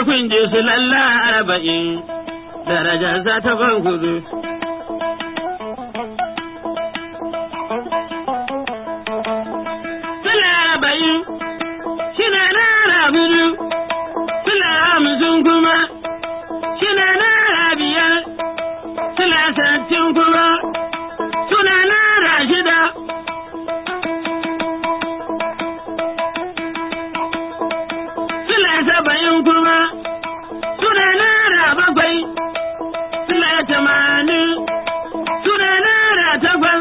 kun ji su lalla arba'in darajarsa ta kudu. Sula arba'in shina naira biyu, sula hamsin kuma shina naira biyar, sula sattin kuma suna naira shida. Sula saba'in kuma suna naira bakwai, sula tamanin suna naira takwas.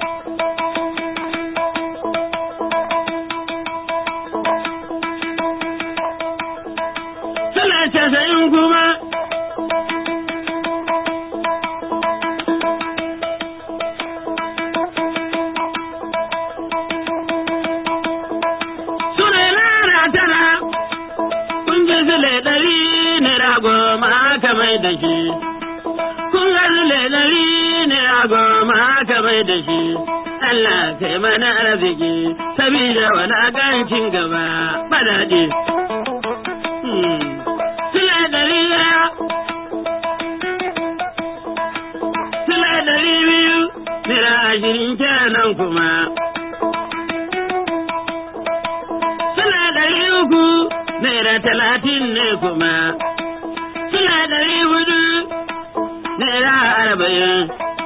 Sula casa'in kuma suna naira tara. Kun ji sule ɗari naira goma aka mai da shi. Kun ga sule ɗari naira goma aka mai da shi. Allah kai mana arziki sabida walakancin gaba badaɗe. Sule ɗari ɗaya. Sule ɗari biyu naira ashirin kenan kuma. Sule ɗari uku naira talatin ne kuma. Sule ɗari hudu naira arba'in.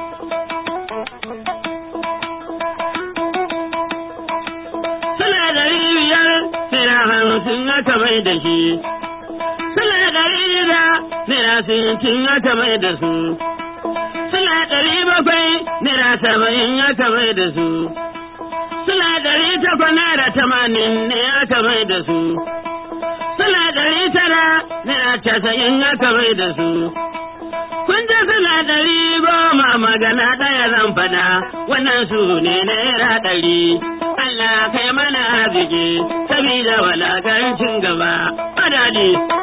Sule ɗari biyar naira hamsin aka mai da shi. Sule ɗari shida naira sittin aka mai da su. Sule ɗari bakwai naira saba'in aka mai da su. Sule ɗari takwas naira tamanin ne aka mai da su. Sule ɗari tara naira casa'in aka mai da su. Kun ji sule ɗari goma magana ɗaya zan faɗa wannan su ne naira ɗari. Allah kai mana arziki sabida walakancin gaba. Madadi.